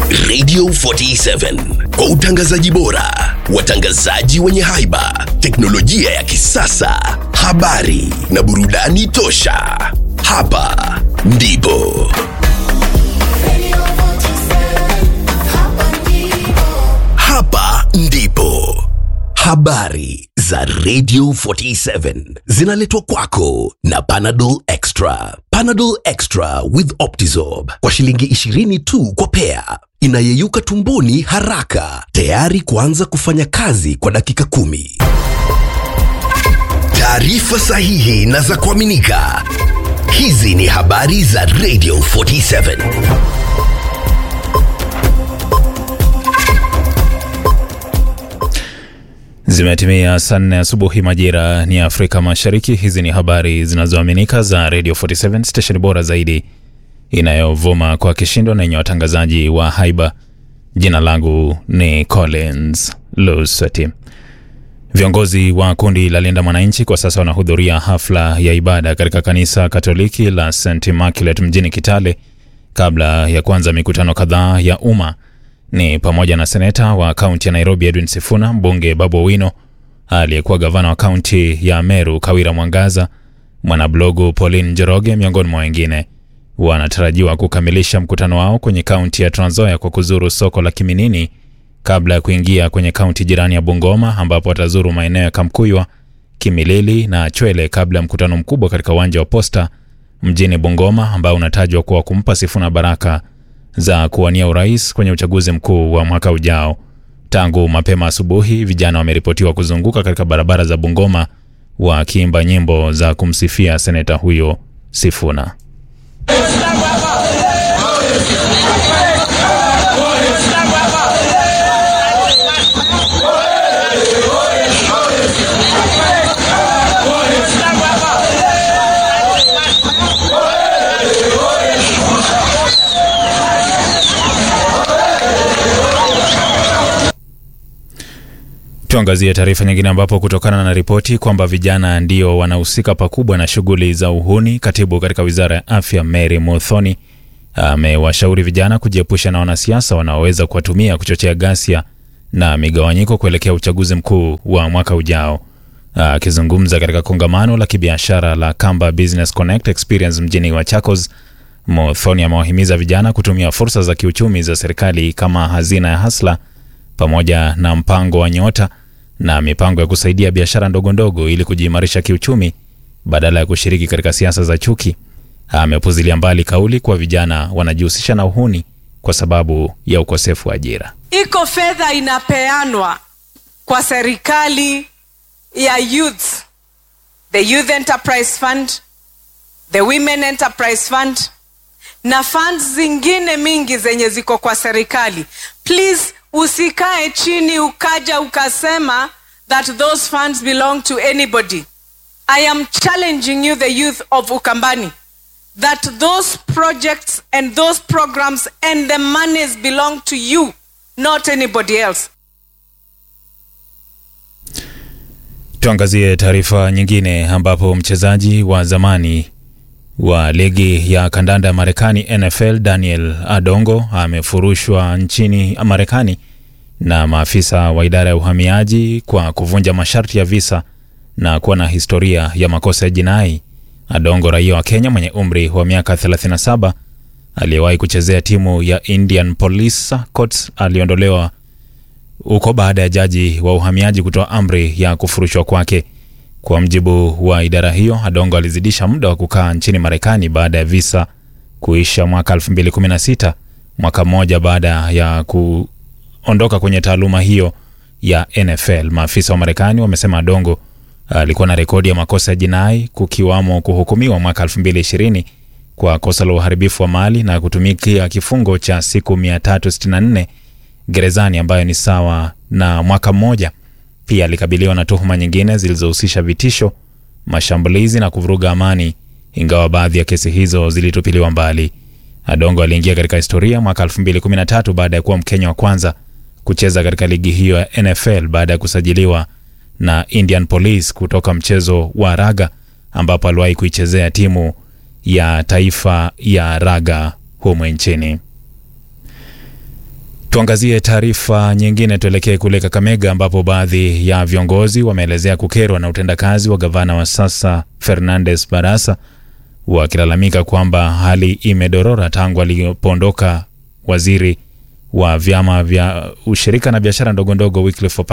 Radio 47 kwa utangazaji bora, watangazaji wenye haiba, teknolojia ya kisasa, habari na burudani tosha. Hapa ndipo hapa ndipo habari za Radio 47 zinaletwa kwako na Panadol Extra. Panadol Extra with Optizorb kwa shilingi 20 tu kwa pea, inayeyuka tumboni haraka, tayari kuanza kufanya kazi kwa dakika kumi. Taarifa sahihi na za kuaminika. Hizi ni habari za Radio 47. Zimetimia saa nne asubuhi majira ni Afrika Mashariki. Hizi ni habari zinazoaminika za Radio 47 station bora zaidi inayovuma kwa kishindo na yenye watangazaji wa haiba. Jina langu ni Collins Lusati. Viongozi wa kundi la Linda Mwananchi kwa sasa wanahudhuria hafla ya ibada katika kanisa Katoliki la St Immaculate mjini Kitale kabla ya kuanza mikutano kadhaa ya umma ni pamoja na seneta wa kaunti ya Nairobi Edwin Sifuna, mbunge Babu Owino, aliyekuwa gavana wa kaunti ya Meru Kawira Mwangaza, mwanablogu Pauline Njoroge, miongoni mwa wengine. Wanatarajiwa kukamilisha mkutano wao kwenye kaunti ya Trans Nzoia kwa kuzuru soko la Kiminini kabla ya kuingia kwenye kaunti jirani ya Bungoma ambapo watazuru maeneo ya Kamkuywa, Kimilili na Chwele kabla ya mkutano mkubwa katika uwanja wa Posta mjini Bungoma ambao unatajwa kuwa kumpa Sifuna baraka za kuwania urais kwenye uchaguzi mkuu wa mwaka ujao. Tangu mapema asubuhi, vijana wameripotiwa kuzunguka katika barabara za Bungoma wakiimba nyimbo za kumsifia seneta huyo Sifuna. Tuangazie taarifa nyingine ambapo kutokana na ripoti kwamba vijana ndio wanahusika pakubwa na shughuli za uhuni, katibu katika wizara ya afya Mary Muthoni amewashauri vijana kujiepusha na wanasiasa wanaoweza kuwatumia kuchochea ghasia na migawanyiko kuelekea uchaguzi mkuu wa mwaka ujao. Akizungumza katika kongamano la kibiashara la Kamba Business Connect Experience mjini Machakos, Muthoni amewahimiza vijana kutumia fursa za kiuchumi za serikali kama hazina ya Hasla pamoja na mpango wa Nyota na mipango ya kusaidia biashara ndogo ndogo ili kujiimarisha kiuchumi badala ya kushiriki katika siasa za chuki. Amepuzilia mbali kauli kuwa vijana wanajihusisha na uhuni kwa sababu ya ukosefu wa ajira. iko fedha inapeanwa kwa serikali ya youth the youth enterprise fund the women enterprise fund na funds zingine mingi zenye ziko kwa serikali please usikae chini ukaja ukasema that those funds belong to anybody i am challenging you the youth of ukambani that those projects and those programs and the monies belong to you not anybody else Tuangazie taarifa nyingine ambapo mchezaji wa zamani wa ligi ya kandanda ya Marekani NFL Daniel Adongo amefurushwa nchini Marekani na maafisa wa idara ya uhamiaji kwa kuvunja masharti ya visa na kuwa na historia ya makosa ya jinai. Adongo, raia wa Kenya mwenye umri wa miaka 37 aliyewahi kuchezea timu ya Indian Police Courts, aliondolewa huko baada ya jaji wa uhamiaji kutoa amri ya kufurushwa kwake. Kwa mjibu wa idara hiyo, Adongo alizidisha muda wa kukaa nchini Marekani baada ya visa kuisha mwaka 2016, mwaka mmoja baada ya kuondoka kwenye taaluma hiyo ya NFL. Maafisa wa Marekani wamesema Adongo alikuwa na rekodi ya makosa ya jinai kukiwamo kuhukumiwa mwaka 2020 kwa kosa la uharibifu wa mali na kutumikia kifungo cha siku 364 gerezani ambayo ni sawa na mwaka mmoja. Pia alikabiliwa na tuhuma nyingine zilizohusisha vitisho, mashambulizi na kuvuruga amani, ingawa baadhi ya kesi hizo zilitupiliwa mbali. Adongo aliingia katika historia mwaka 2013 baada ya kuwa Mkenya wa kwanza kucheza katika ligi hiyo ya NFL baada ya kusajiliwa na Indian Police kutoka mchezo wa raga ambapo aliwahi kuichezea timu ya taifa ya raga humo nchini. Tuangazie taarifa nyingine, tuelekee kule Kakamega ambapo baadhi ya viongozi wameelezea kukerwa na utendakazi wa gavana wa sasa Fernandes Barasa, wakilalamika kwamba hali imedorora tangu alipoondoka waziri wa vyama vya ushirika na biashara ndogo ndogo Wycliffe